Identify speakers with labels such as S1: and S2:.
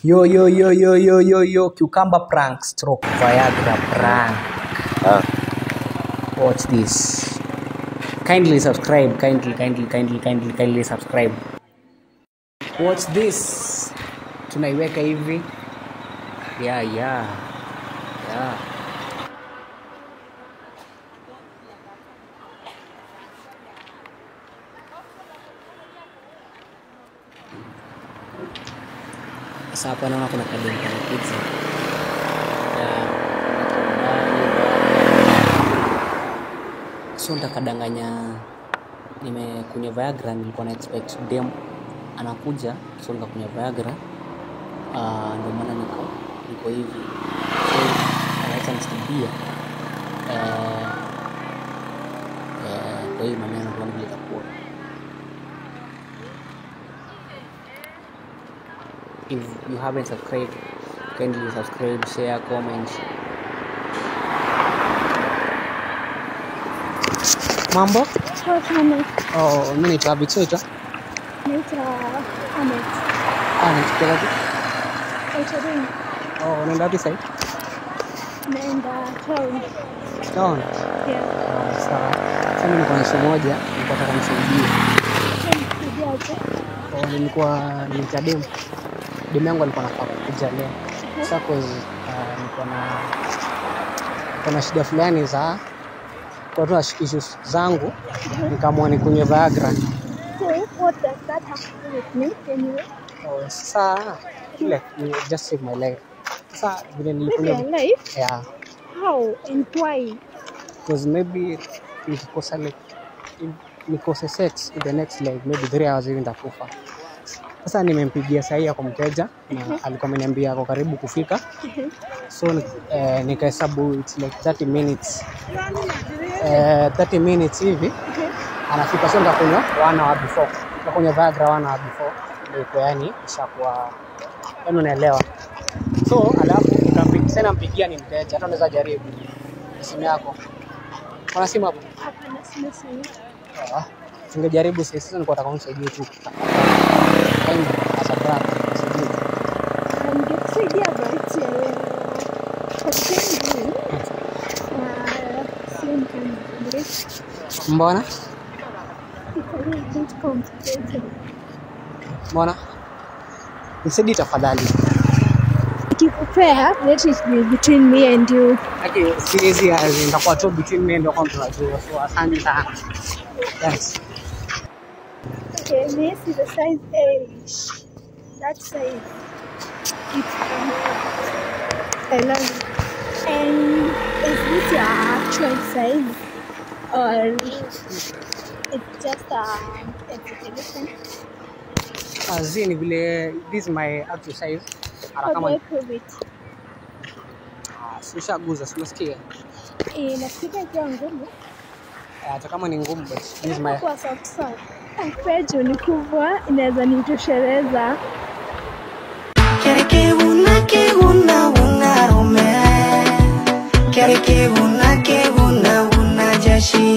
S1: Yo, yo, yo, yo, yo, yo, yo, cucumber prank stroke Viagra prank.
S2: Ah,
S1: Watch this. Kindly subscribe, kindly, kindly, kindly, kindly, kindly subscribe. Watch this. Tunaiweka hivi. Yeah, yeah. Yeah. Sasa hapa naona kuna kademu kana pizza. Yeah. So nitakadanganya nimekunywa Viagra, nilikuwa na expect dem anakuja, so nikakunywa Viagra. Uh, ndio maana niko niko hivi. So anaweza nisaidia eh, eh, kwa hii maneno ndio vile itakuwa. If you haven't subscribed, kindly subscribe, share, comment. Mambo?
S3: Poa sana.
S1: Oh, mimi naitwa Abik, so naitwa
S3: Naitwa Anet.
S1: ah, naitwa wapi?
S3: Naitwa Ring.
S1: Oh, unaenda wapi sasa?
S3: Naenda town.
S1: Town.
S3: Yeah.
S1: Oh, sawa. Sasa mimi niko na issue moja, nilikuwa nataka nisaidie.
S3: Kujaje?
S1: Oh, nilikuwa nimeita dem. Dem yangu alikuwa anafaa kuja leo. Sasa cause uh, nilikuwa na nilikuwa na shida fulani za kwa tu na issues zangu nikaamua nikunywe Viagra.
S3: So, what does that have to do with me anyway?
S1: Oh, sasa ile ni just save my life. Sasa vile
S3: Live
S1: nilikunywa
S3: your life?
S1: yeah,
S3: How and why?
S1: because maybe nikikosa like nikose sex in the next like maybe three hours hivi nitakufa. Sasa nimempigia sahi kwa mteja na alikuwa ameniambia ako karibu kufika, so eh, nikahesabu it's like 30 minutes eh, 30 minutes hivi anafika, so nitakunywa one hour before, nitakunywa Viagra one hour before, ndio iko yani ishakuwa yani, unaelewa. So alafu nikampigia sasa, nampigia ni mteja, hata unaweza jaribu simu yako, kuna simu hapo?
S3: Hapana, sina simu.
S1: Ah, Singejaribu sasa, sasa nilikuwa nataka unisaidie tu Yaani, as a brother, nisaidie.
S3: Ningekusaidia but eh, for the time being, uh, simu kanibadilisha.
S1: Mbona
S3: It's a little bit complicated.
S1: mbona nisaidie tafadhali.
S3: Nikikupea, let it be between me and you.
S1: Lakini siwezi, as in, nitakuwa tu between me and your tunajua, so asante sana. Thanks.
S3: Okay, this is a size A. That size. It's um, I love it. And is this your actual size? Or it's just um, exaggeration?
S1: Kazi ni vile this is my actual size. Hata
S3: How do
S1: kama
S3: I prove it?
S1: ah, si ushaguza, si unasikia?
S3: Eh, nafikiri ikiwa ngumu.
S1: Eh, Hata kama ni ngumu but this is my
S3: Kwa soft soft. Pejo ni kubwa, inaweza nitosheleza.
S4: Quiere que una, que una, una rome. Quiere que una, que una, una jashi.